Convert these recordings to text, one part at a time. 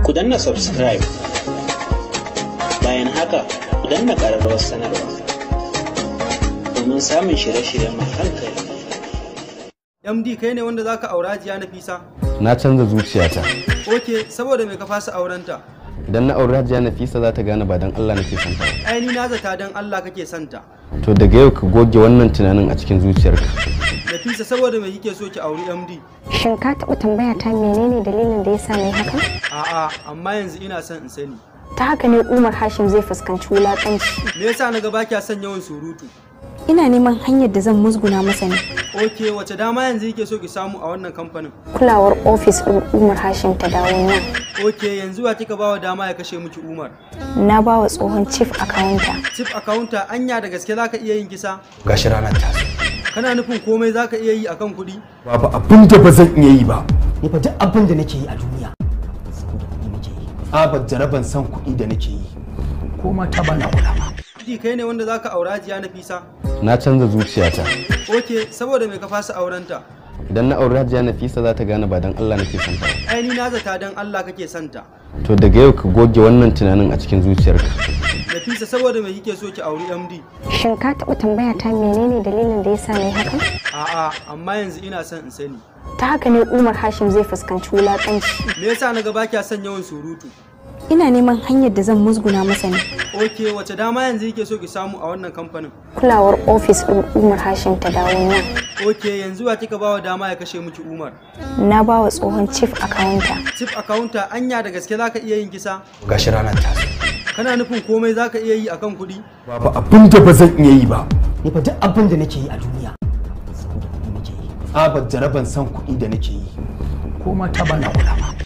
ku danna subscribe bayan haka ku danna ƙararrawar sanarwa domin samun shirye-shiryen mu hankali MD kai ne wanda zaka aura jiya na fisa? na canza zuciyata Oke, saboda mai ka fasa aurenta? idan na auri hajiya nafisa za ta gane ba don allah nake son ta ba. Ai ni na zata dan Allah kake santa. to daga yau ka goge wannan tunanin a cikin zuciyarka Nafisa saboda mai kike so ki auri MD? Shin ka taɓa tambaya ta menene dalilin da ya sa na yi haka? A'a, amma yanzu ina son in sani. Ta haka ne Umar Hashim zai fuskanci wulaƙanci. Me yasa na ga ba kya son yawan surutu? Ina neman hanyar da zan musguna masa ne. Oke, wace dama yanzu yake so ki samu a wannan kamfanin? Kulawar ofis ɗin Umar Hashim ta dawo nan. Oke, yanzu wa kika bawa dama ya kashe miki Umar? Na ba wa tsohon chief accountant. Chief accountant anya da gaske zaka iya yin kisa? gashi ranar ta zo. Kana nufin komai zaka iya yi akan kuɗi? babu abin da ba zan iya yi ba ni fa duk abin da nake yi a duniya saboda kuɗi nake yi abar jaraban san kuɗi da nake yi ko mata ba na kula ba MD kai ne wanda zaka aura jiya na fisa? na canza zuciyata Oke, saboda mai ka fasa aurenta? idan na auri hajiya nafisa za ta gane ba don allah nake son ta ba. Ai ni na zata dan Allah kake santa. to daga yau ka goge wannan tunanin a cikin zuciyarka Nafisa saboda mai kike so ki auri MD? Shin ka taɓa tambaya ta menene dalilin da ya sa na yi haka? A'a, amma yanzu ina son in sani. Ta haka ne Umar Hashim zai fuskanci wulaƙanci. Me yasa na ga ba kya son yawan surutu? Ina neman hanyar da zan musguna masa ne. Oke, wace dama yanzu yake so ki samu a wannan kamfanin? Kulawar ofis ɗin Umar Hashim ta dawo nan. Oke, yanzu wa kika bawa dama ya kashe miki Umar? Na ba wa tsohon chief accountant. Chief accountant anya da gaske zaka iya yin kisa? gashi ranar ta zo. Kana nufin komai zaka iya yi akan kuɗi? babu abin da ba zan iya yi ba ni fa duk abin da nake yi a duniya saboda kuɗi nake yi abar jaraban san kuɗi da nake yi ko mata ba na kula ba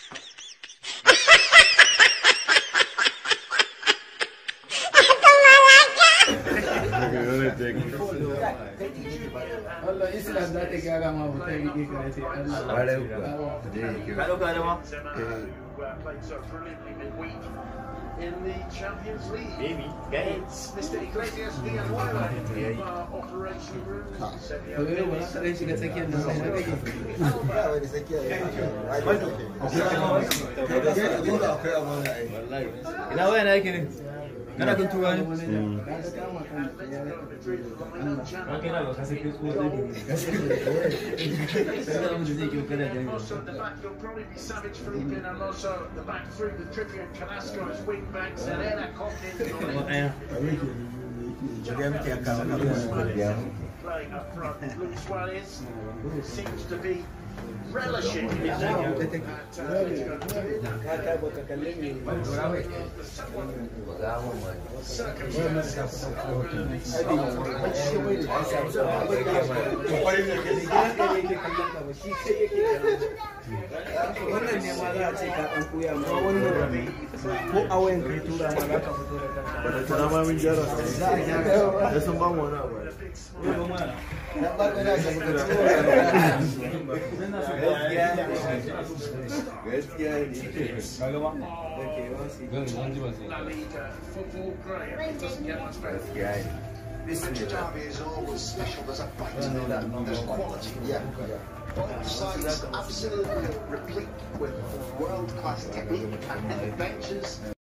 played so brilliantly midweek in the Champions League. Maybe. It's Mr. Iglesias Villanueva in uh, Operation Room. Said the ina waya na yake ne kana kun tura ne Also at the back, you'll probably be Savage Felipe and Alonso at the back through with Trippier and Carrasco as wing backs and Ena Coquelin playing up front. Luis Suarez seems to be relishing his role at Atletico Wannan ne ma za a ce ka ɗan koya ma wannan ko a wayan kai tura ma za ka fito da kanka. La Liga football great. It doesn't get much better. This derby is always special. There's a fight, there's quality. Yeah. Both sides absolutely replete with world-class technique and adventures.